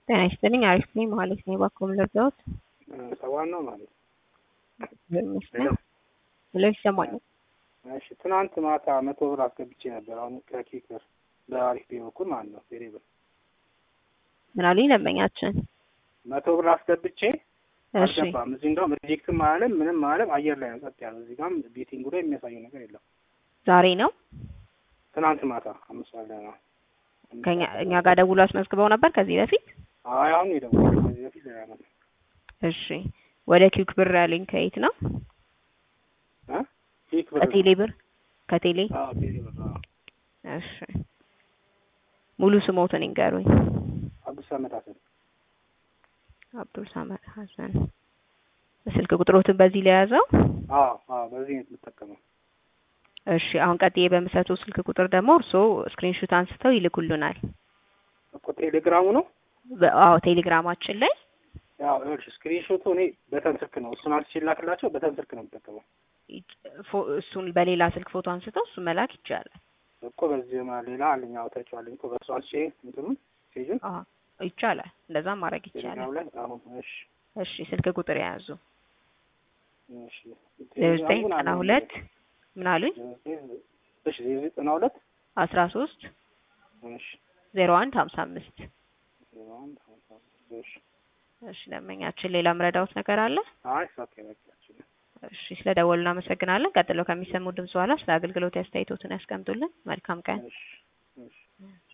ጤና ይስጥልኝ። አሪፍ ነኝ። መሀሌት ነኝ። እባክዎ ምን ልርዳዎት? ሰዋን ነው ማለት ይመስላል ብሎ ይሰማኛል። እሺ ትናንት ማታ መቶ ብር አስገብቼ ነበር። አሁን ከኪክ ብር በአሪፍ ቤ በኩል ማለት ነው ቴሌ ብር ምን አሉኝ ደንበኛችን? መቶ ብር አስገብቼ እሺ አልገባም። እዚህ ጋም ሪጀክትም አለም ምንም አለም አየር ላይ ነው ጸጥ ያለው። እዚህ ጋም ቤቲንጉ ላይ የሚያሳየው ነገር የለም። ዛሬ ነው ትናንት ማታ አምስት ሰዓት ላይ ነው። ከኛ እኛ ጋር ደውሎ አስመዝግበው ነበር ከዚህ በፊት። አይ አሁን የደወለው ከዚህ በፊት ላይ ነው እሺ ወደ ኪክ ብር ያለኝ ከየት ነው? እ ኪክ ብር ከቴሌ ብር ከቴሌ። አዎ ቴሌ ብር አዎ። እሺ ሙሉ ስሞትን ይንገሩኝ። አብዱስ ሰመድ ሀሰን አብዱል ሳመድ ሀሰን። ስልክ ቁጥሮትን በዚህ ላይ ያዘው። አዎ አዎ በዚህ ነው የምጠቀመው። እሺ አሁን ቀጥዬ በምሰጠው ስልክ ቁጥር ደግሞ እርስዎ ስክሪንሹት አንስተው ይልኩልናል። እኮ ቴሌግራሙ ነው በ- አዎ ቴሌግራማችን ላይ ያው እሺ ስክሪንሾቱ እኔ በተን ስልክ ነው እሱን አንስቼ ላክላቸው በተን ስልክ ነው የምጠቀመው ፎ- እሱን በሌላ ስልክ ፎቶ አንስተው እሱን መላክ ይቻላል። እኮ በዚህ ማ ሌላ አለኝ አውጥቼዋለሁ እኮ በእሱ አንስቼ እንትኑን ፔጁን አዎ ይቻላል። እንደዛም ማድረግ ይቻላል። ቴሌግራም ላይ አሁን እሺ እሺ ስልክ ቁጥር የያዙ እሺ ዜሮ ዘጠኝ ዘጠና ሁለት ምን አሉኝ? እሺ ዜሮ ዘጠና ሁለት አስራ ሶስት እሺ ዜሮ አንድ ሀምሳ አምስት ዜሮ አንድ ሀምሳ አምስት እሺ እሺ ደንበኛችን ሌላ ምረዳውት ነገር አለ? አይ ኦኬ በቃ እሺ እሺ ስለደወሉ እናመሰግናለን። ቀጥሎ ከሚሰሙ ድምጽ በኋላ ስለ አገልግሎት አስተያየቶትን ያስቀምጡልን። መልካም ቀን። እሺ እሺ